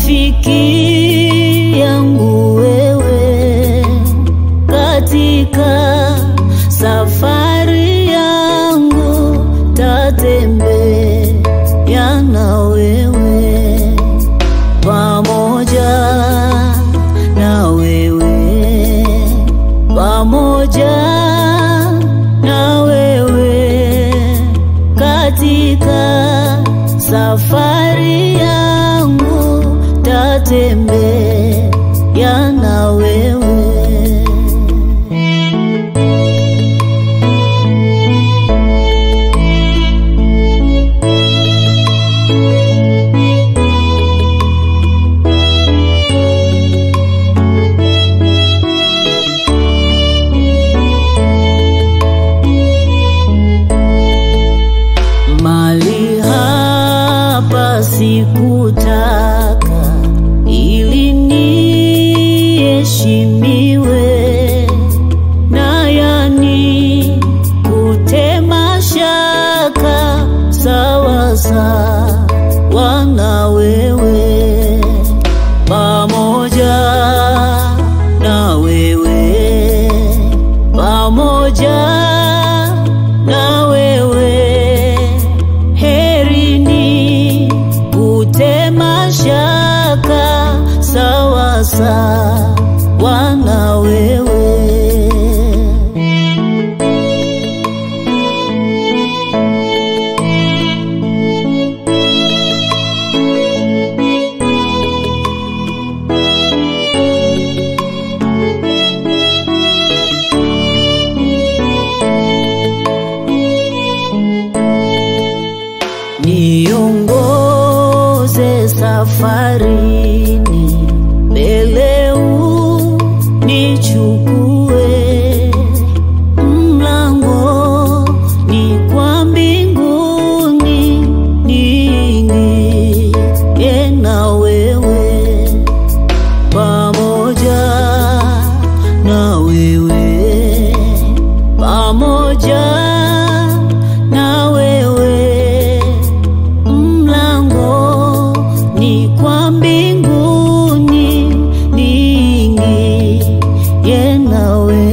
rafiki yangu wewe katika safari yangu tatembea na wewe pamoja na wewe pamoja na wewe katika safari yangu tatembea na wewe Mali hapa sikutaka ili niheshimiwe na yani kutema shaka sawa sawa na wewe pamoja na wewe pamoja na wewe heri ni kutema shaka sawa sawa na wewe niongoze safarini mbele unichukue mlango ni kwa mbinguni niingie na wewe pamoja na wewe pamoja na wewe mlango ni kwa mbinguni niingie na wewe